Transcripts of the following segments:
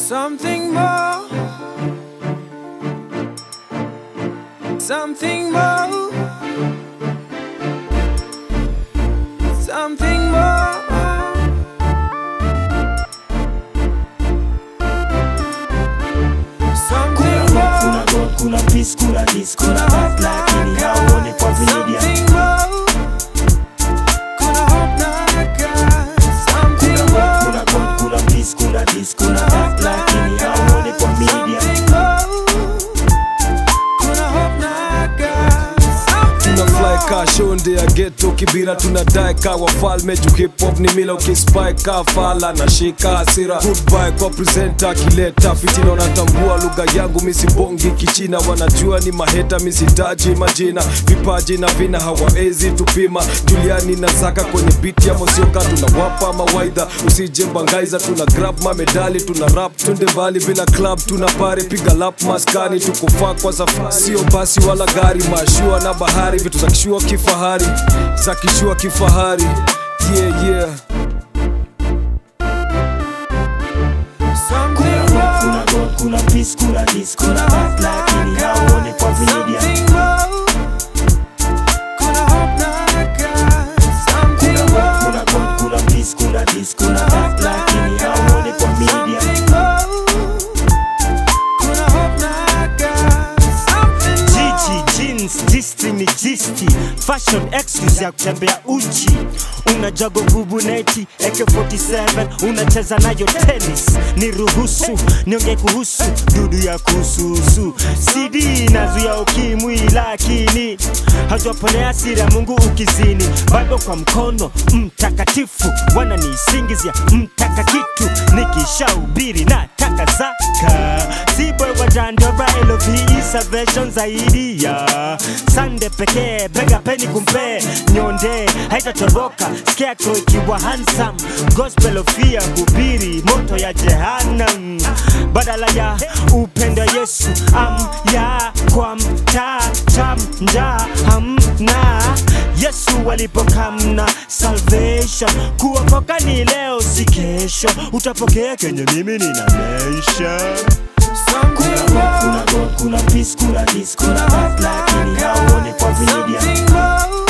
Something more. Something more. Something more. Something more. kuna god kuna peace kuna dis kuna earth lakini hauoni kwa media Something more. Kuna hope na God. Something more. kuna god kuna peace kuna dis kuna earth lakini hauoni kwa media Something more. Kuna hope na God. Something tuna fly more. ka shonde ya geto kibira tunadai ka wafalme juu hip hop ni mila ukispai ka fala na shika hasira goodbye kwa presenter akileta fitina wanatambua lugha yangu misibongi kichina wanajua ni maheta misitaji majina vipaji na vina hawaezi tupima juliani na zaka kwenye biti ya mosioka tunawapa mawaidha usije bangaiza tuna grab mamedali tuna rap twende mbali bila club tuna pare piga lap maskani tukufaa kwa safari sio basi wala gari mashua na bahari vitu za kishua kifahari za kishua kifahari yeah yeah Something more. kuna god kuna peace kuna dis kuna earth lakini hauoni kwa media Something more. Kuna hope na God. Something more. kuna god kuna peace kuna dis kuna earth lakini hauoni kwa media Something more. Kuna hope na God. Something more. Gigi jeans jisti ni jisti fashion excuse ya kutembea uchi unajago gubuneti AK47 unacheza nayo tennis ni ruhusu nionge kuhusu dudu ya kususu CD nazuia ukimwi lakini hajaponea siri ya Mungu ukizini Bible kwa mkono mtakatifu wananisingizia mtaka kitu nikishahubiri na taka zaka Ziboy wa Dandora LOV salvation zaidi ya Sande pekee bega peni kumpe nyonde haitatoroka scarecrow ikiwa handsome gospel of fear hubiri moto ya jehannam badala ya upendo Yesu am ya kwa mtata mja hamna Yesu alipokamna salvation kuokoka ni leo si kesho utapokea kenye mimi nina mention Something more. kuna god kuna peace kuna dis kuna earth lakini hauoni kwa media Something more.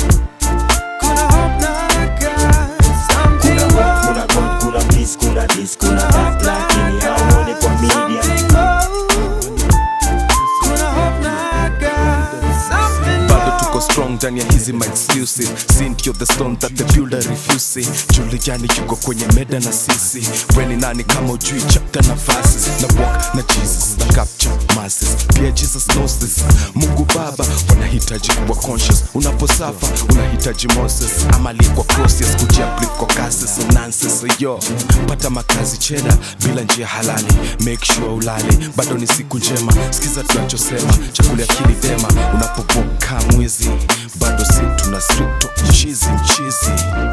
Kuna hope na God. Something more. kuna god kuna peace kuna dis kuna earth lakini hauoni kwa media Something more. Kuna hope na God. Something bado more. tuko strong ndani ya hizi my excuses sintio the stone that the builder refuses julijani yuko kwenye meda na sisi weni nani kama ujui chapter na verses na walk na jesus na capture masses pia jesus knows this mungu baba wanahitaji kuwa conscious unaposafa unahitaji moses ama aliyekwa crosses kujiaplieve kwa cases nonsense yo pata makazi cheda bila njia halali make sure ulale bado ni siku njema sikiza tunachosema chakula akili dema unapoboka mwizi bado si tuna strip talk chizi mchizi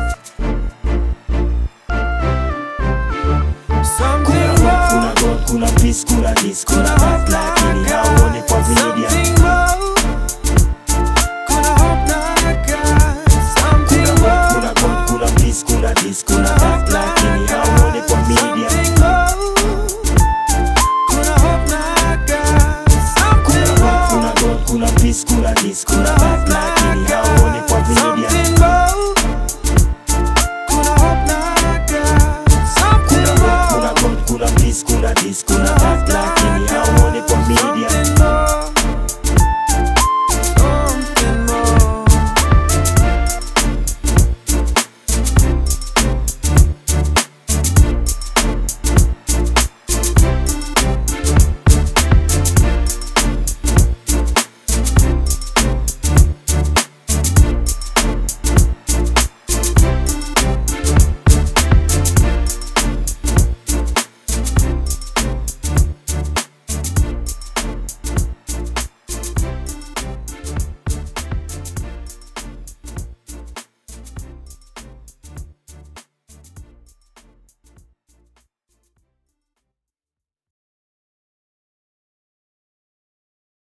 Something more. kuna god kuna peace kuna dis kuna earth lakini hauoni kwa media Something more. Kuna hope na God. Something more. kuna god kuna peace kuna dis kuna